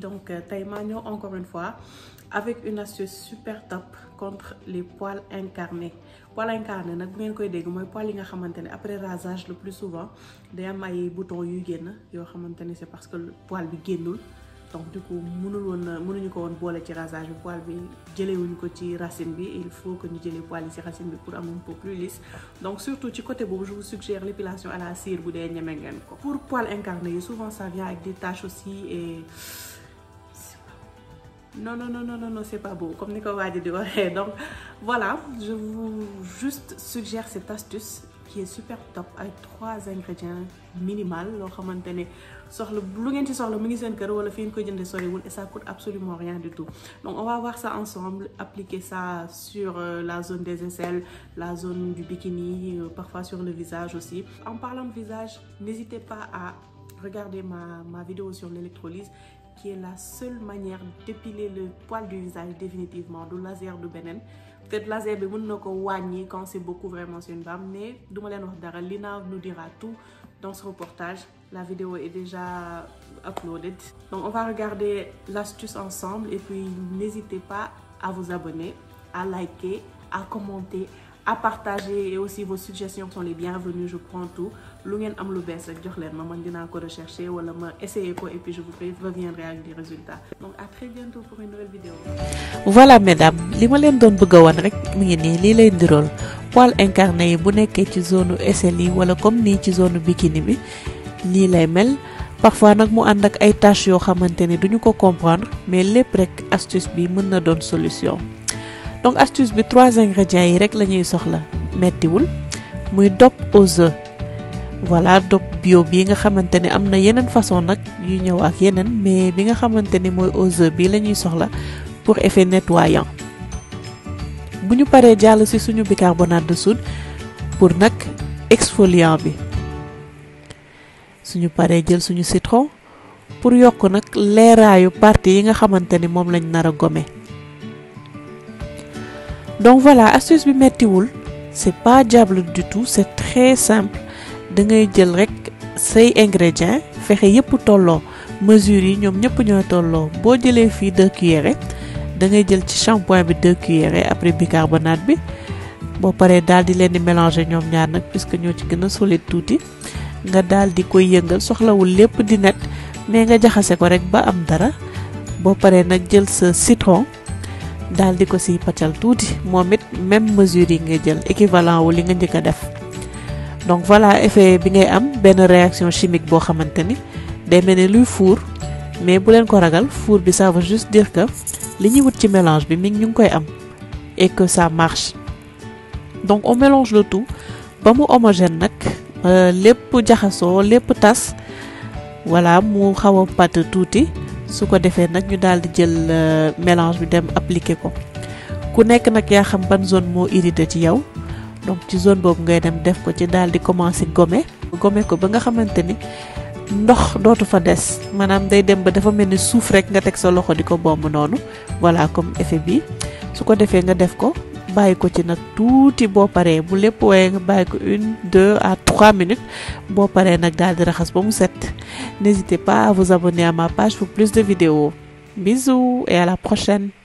donc tey maa ñëw encore une fois avec une astuce super top contre les poils incarnés poils incarnés nag bu ngeen koy dégg mooy poils yi nga xamante ne après rasage le plus souvent day am ay boutons yuy génn yoo xamante ne c'est parce que poil bi génnul donc du coup mënul woon mënuñu ko woon boole ci rasage bi poil bi jëlewuñu ko ci racine bi il faut que ñu jëlee poil yi ci racine bi pour am un peu plus lisse donc surtout ci côté boobu je vous suggère l'épilation à la cire bu dee ñeme ngeen ko pour poils incarnés yi souvent ça vient avec des taches aussi et non non non non non c'est pas beau comme ni ko waa ji di waxee donc voilà je vous juste suggère cette astuce qui est super top avec trois ingrédients minimal loo xamante ne soxla lu ngeen ci soxla mu ngi seen kër wala fi ngeen koy jëndee soriwul et ça coûte absolument rien du tout donc on va voir ça ensemble appliquer ça sur la zone des aisselles la zone du bikini parfois sur le visage aussi en parlant de visage n'hésitez pas à regarder ma ma vidéo sur l'électrolyse qui est la seule manière d'épiler le poil du visage définitivement du laser du beneen peut-être laser bi mën na ko wàññi quand c'est beaucoup vraiment sur une femme mais duma leen wax dara Lina nous dira tout dans ce reportage la vidéo est déjà uploaded donc on va regarder l'astuce ensemble et puis n'hésitez pas à vous abonner à liker à commenter à partager et aussi vos suggestions sont les bienvenues je prends tout lu ngeen am lu bees rek jox leen ma man dinaa ko rechercher wala ma essayer ko et puis je vous reviendrai avec des résultats donc à très bientôt pour une nouvelle vidéo voilà mesdames li ma leen doon bëgg a wan rek mu ngi nii lii lay ndirool poils incarnés yi bu nekkee ci zone aisselle yi wala comme nii ci zone bikini bi nii lay mel parfois nag mu ànd ak ay tâches yoo xamante ni duñu ko comprendre mais lépp rek astuce bi mën na doon solution donc astuce bi trois ingrédients yi rek la ñuy soxla mettiwul muy dop aux œufs voilà dop bio bii nga xamante ni am na yeneen façon nag yu ñëw ak yeneen mais bi nga xamante ni mooy aux œufs bii la ñuy soxla pour effet nettoyant bu ñu paree jàll ci suñu bicarbonate de soude pour nag exfoliant bi suñu paree jël suñu citron pour yokk nag leeraayu partie yi nga xamante ni moom lañ nar a gommer donc voilà astuce bi mettiwul c'est pas diable du tout c'est très simple da ngay jël rek say ingrédients fexe yépp tolloo mesures yi ñoom ñëpp ñooy tolloo boo jëlee fii deux cuillerées da ngay jël ci shampoing bi deux cuillerées après bicarbonate bi boo paree daal di leen di mélanger ñoom ñaar nag puisque ñoo ci gën a solide tuuti nga daal di koy yëngal soxlawul lépp di net mais nga jaxase ko rek ba am dara boo paree nag jël sa citron daal di ko siy paccal tuuti moom it même mesure yi ngay jël équivalent wu li nga njëkk a def donc voilà effet bi ngay am benn réaction chimique boo xamante ni day mel ni luy fuur mais bu leen ko ragal fuur bi ça veut juste dire que li ñuy wut ci mélange bi mi ngi ñu ngi koy am et que ça marche donc on mélange le tout ba mu homogène nag lépp jaxasoo lépp tas voilà mu xaw a pâte tuuti su ko defee nag ñu daal di jël mélange bi dem appliquer ko ku nekk nag yaa xam ban zone moo irrité ci yow donc ci zone boobu ngay dem def ko ci daal di commencer gommer gommer ko ba nga xamante ni ndox dootu fa des maanaam day dem ba dafa mel ni suuf rek nga teg sa loxo di ko bomb noonu voilà comme effet bi su ko defee nga def ko bàyyi ko ci nag tuuti boo paree bu lépp waaye nga bàyyi ko une deux à trois minutes boo paree nag daal di raxas ba mu set n'hésitez pas à vous abonner à ma page pour plus de vidéos bisous et à la prochaine